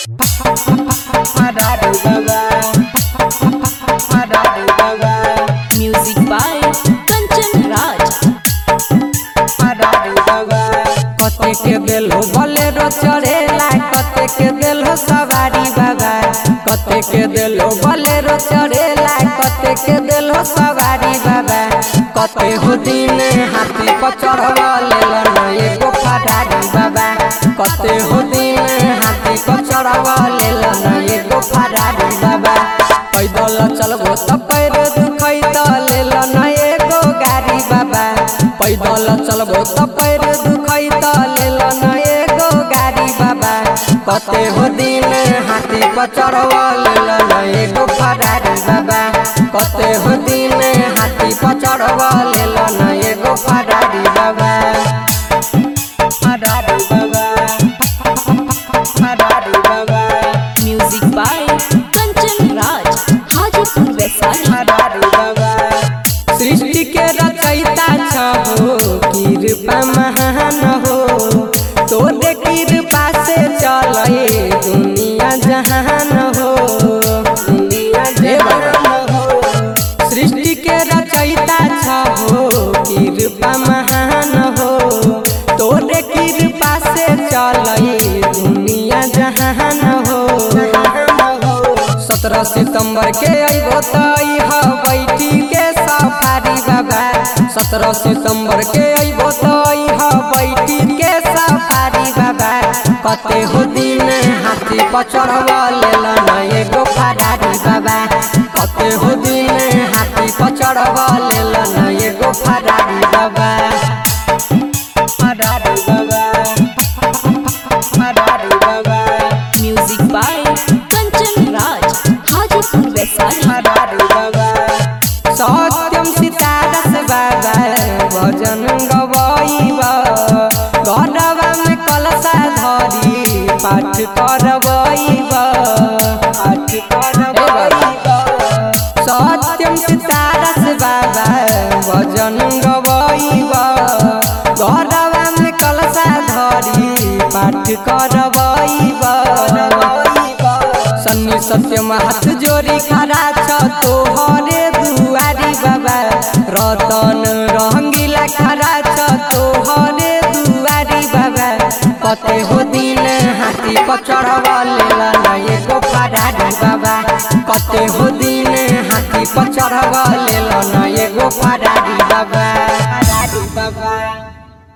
Music by Kanchan Raj. कते के दिल हो बोलेरो चढ़ेला कते के दिल हो सवारी बाबा कते के दिल हो बोलेरो चढ़ेला कते के दिल हो सवारी बाबा कते हो दिन हाथी पर चढ़वा लेलन एगो फरारी बाबा कते हो दिन हाथी पर चढ़वा लेलन एगो फरारी बाबा पैदल चलबो त पैर दुखै त लेलन एगो गाड़ी बाबा पैदल चलबो त पैर दुखै त लेलन एगो गाड़ी बाबा कते हो दिन हाथी पर चढ़वा लेलन एगो फरारी बाबा कते हो दिन हाथी पर चढ़वा लेलन एगो फरारी बाबा फरारी बाबा फरारी बाबा Music by Kanchan Raj. Hajipur Vaisali. हरारी बाबा सृष्टि के रचयिता छहो कृपा महान हो तोरे कृपा से चले दुनिया जहान हो दुनिया जहान हो सृष्टि के रचयिता छहो कृपा महान हो तोरे कृपा से चले दुनिया जहान हो सत्रह सितंबर के अइबो त इह बैठी के सफारी बाबा सत्रह सितंबर के अइबो त इह बैठी के सफारी बाबा कते हो दिन हाथी पर चढ़वा लेलन एगो फरारी बाबा कते हो दिन हाथी पर चढ़वा लेलन एगो फरारी बाबा फरारी बाबा फरारी बाबा Music by Kanchan Raj. Hajipur Vaisali. हरारी बाबा सत्यम सितारस बाबा भजन गवाइबा घरवा में कलशा धरी पाठ करवाइबा पाठ करवाइबा सत्यम सितारस बाबा भजन गवाइबा घरवा में कलशा धरी पाठ करवाइबा सन्नी सत्यम हाथ जोड़ी खड़ा छ तोहरे दुआरी बाबा रतन रंगीला खड़ा छ तोहरे दुआरी बाबा कते हो दिन हाथी पर चढ़वा लेलन एगो फरारी बाबा कते हो दिन हाथी पर चढ़वा लेलन एगो फरारी बाबा